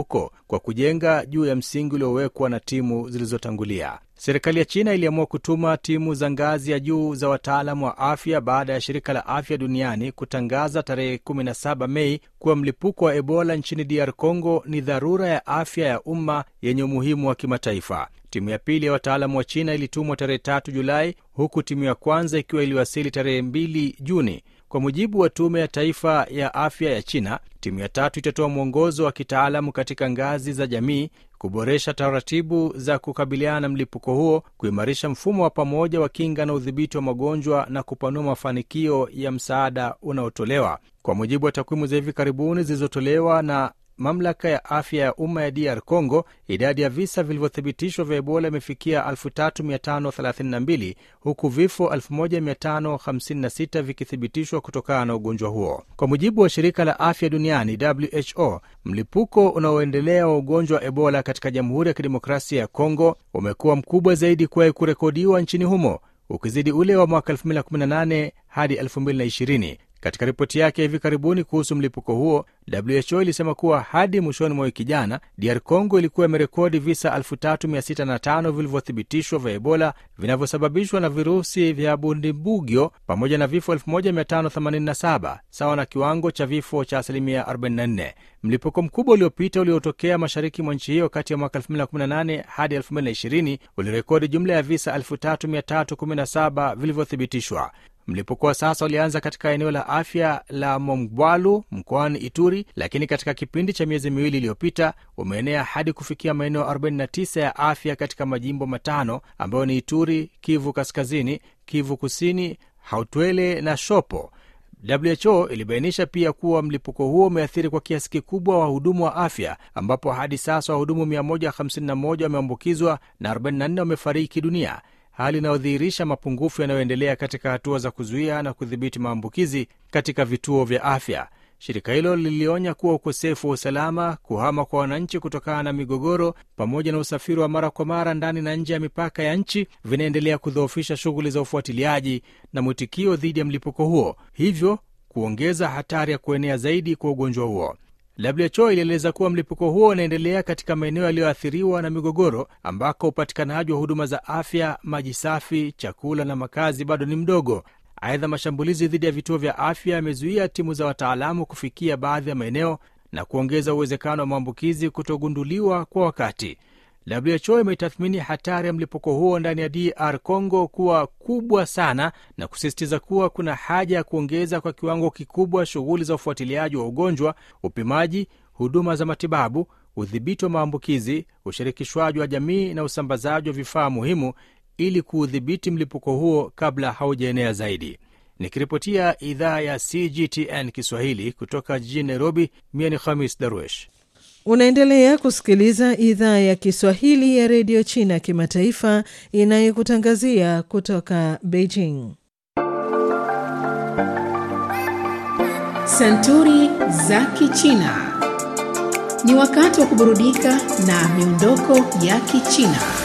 mlipuko kwa kujenga juu ya msingi uliowekwa na timu zilizotangulia. Serikali ya China iliamua kutuma timu za ngazi ya juu za wataalamu wa afya baada ya shirika la afya duniani kutangaza tarehe 17 Mei kuwa mlipuko wa Ebola nchini DR Congo ni dharura ya afya ya umma yenye umuhimu wa kimataifa. Timu ya pili ya wataalamu wa China ilitumwa tarehe 3 Julai, huku timu ya kwanza ikiwa iliwasili tarehe 2 Juni. Kwa mujibu wa Tume ya Taifa ya Afya ya China, timu ya tatu itatoa mwongozo wa kitaalamu katika ngazi za jamii, kuboresha taratibu za kukabiliana na mlipuko huo, kuimarisha mfumo wa pamoja wa kinga na udhibiti wa magonjwa na kupanua mafanikio ya msaada unaotolewa. Kwa mujibu wa takwimu za hivi karibuni zilizotolewa na mamlaka ya afya ya umma ya DR Congo, idadi ya visa vilivyothibitishwa vya Ebola imefikia 3532 huku vifo 1556 vikithibitishwa kutokana na ugonjwa huo. Kwa mujibu wa shirika la afya duniani WHO, mlipuko unaoendelea wa ugonjwa wa Ebola katika Jamhuri ya Kidemokrasia ya Congo umekuwa mkubwa zaidi kuwahi kurekodiwa nchini humo, ukizidi ule wa mwaka 2018 hadi 2020. Katika ripoti yake hivi karibuni kuhusu mlipuko huo, WHO ilisema kuwa hadi mwishoni mwa wiki jana, DR Congo ilikuwa imerekodi visa 3605 vilivyothibitishwa vya Ebola vinavyosababishwa na virusi vya Bundibugyo pamoja na vifo 1587 sawa na kiwango cha vifo cha asilimia 44. Mlipuko mkubwa uliopita uliotokea mashariki mwa nchi hiyo kati ya mwaka 2018 hadi 2020 ulirekodi jumla ya visa 3317 vilivyothibitishwa. Mlipuko wa sasa ulianza katika eneo la afya la Mongwalu mkoani Ituri, lakini katika kipindi cha miezi miwili iliyopita umeenea hadi kufikia maeneo 49 ya afya katika majimbo matano ambayo ni Ituri, Kivu Kaskazini, Kivu Kusini, Hautwele na Shopo. WHO ilibainisha pia kuwa mlipuko huo umeathiri kwa kiasi kikubwa wahudumu wa afya ambapo hadi sasa wahudumu 151 wameambukizwa na 44 wamefariki dunia, hali inayodhihirisha mapungufu yanayoendelea katika hatua za kuzuia na kudhibiti maambukizi katika vituo vya afya. Shirika hilo lilionya kuwa ukosefu wa usalama, kuhama kwa wananchi kutokana na migogoro, pamoja na usafiri wa mara kwa mara ndani na nje ya mipaka ya nchi vinaendelea kudhoofisha shughuli za ufuatiliaji na mwitikio dhidi ya mlipuko huo, hivyo kuongeza hatari ya kuenea zaidi kwa ugonjwa huo. WHO ilieleza kuwa mlipuko huo unaendelea katika maeneo yaliyoathiriwa na migogoro ambako upatikanaji wa huduma za afya, maji safi, chakula na makazi bado ni mdogo. Aidha, mashambulizi dhidi ya vituo vya afya yamezuia timu za wataalamu kufikia baadhi ya maeneo na kuongeza uwezekano wa maambukizi kutogunduliwa kwa wakati. WHO imetathmini hatari ya mlipuko huo ndani ya DR Congo kuwa kubwa sana na kusisitiza kuwa kuna haja ya kuongeza kwa kiwango kikubwa shughuli za ufuatiliaji wa ugonjwa, upimaji, huduma za matibabu, udhibiti wa maambukizi, ushirikishwaji wa jamii na usambazaji wa vifaa muhimu ili kuudhibiti mlipuko huo kabla haujaenea zaidi. Nikiripotia idhaa ya CGTN Kiswahili kutoka jijini Nairobi, mie ni Khamis Darwesh. Unaendelea kusikiliza idhaa ya Kiswahili ya redio China kimataifa inayokutangazia kutoka Beijing. Santuri za Kichina. Ni wakati wa kuburudika na miondoko ya Kichina.